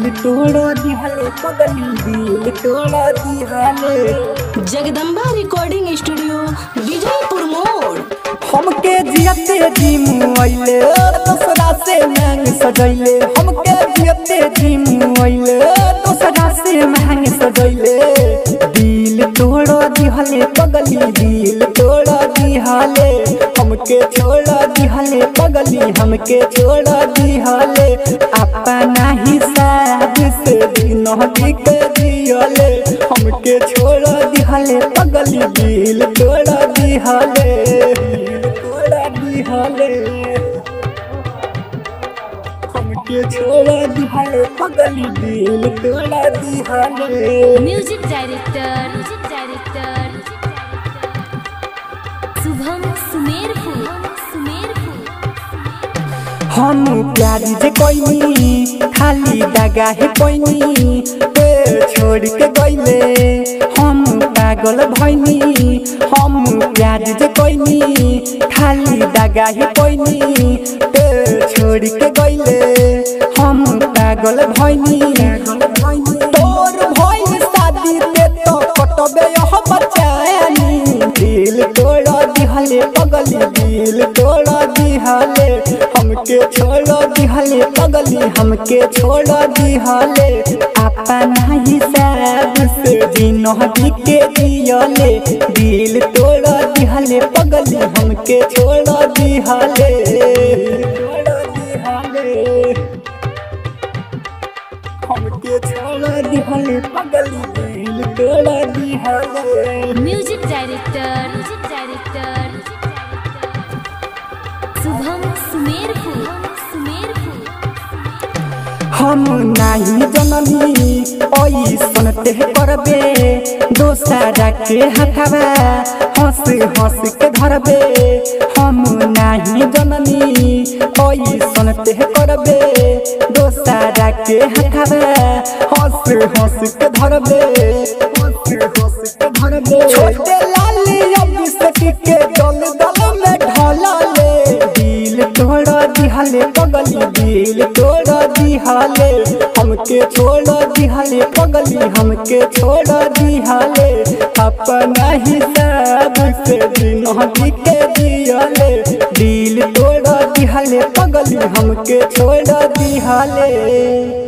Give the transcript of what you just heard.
दिल तोड़ दिहले पगली दिल तोड़ दिहले जगदम्बा रिकॉर्डिंग स्टूडियो विजयपुर मोड़ हमके जियते जी मुआइले दूसरा से महंग सजैले हमके जियते जी मुआइले दूसरा से महंग सजैले दिल तोड़ दिहले पगली दिल तोड़ दिहले हमके छोड़ दिहले पगली हमके छोड़ दिहले अपना हिसाब से दिन के दिहले हमके छोड़ दिहले पगली दिल तोड़ दिहले दिल तोड़ दिहले हमके छोड़ दिहले पगली दिल तोड़ दिहले music director music director Shubham Sumerpur Sumerpur हम प्यार जे कोइनी खाली दगा है कोइनी ते छोड़ के गइले हम पागल भइनी हम प्यार जे कोइनी खाली दगा है कोइनी ते छोड़ के गइले हम पागल भइनी तोर भइल शादी ते तो कटबे यह बचानी दिल तोड़ दिहले पगली दिल तोड़ दिहले हमके छोड़ दिहले पगली हमके छोड़ दिहले अपना हिसाब से जिनहदी के दियले दिल तोड़ दिहले पगली हमके छोड़ दिहले छोड़ दिहले हमके छोड़ दिहले पगली दिल तोड़ दिहले music director music director Shubham Sumerpur Sumerpur हम नाही जननी ऐसन ते करबे दोसरा के हथवा हंस हंस के धरबे हम नाही जननी ऐसन ते करबे दोसरा के हथवा हंस हंस के धरबे हंस हंस के धरबे छोटे लाली अभिषेक के दल दल में ढलले दिल तोड़ दिहले पगली दिल तोड़ दिहले हमके छोड़ दिहले पगली हमके छोड़ दिहले अपना हिसाब से जिनहदी के दिहले दिल तोड़ दिहले पगली हमके छोड़ दिहले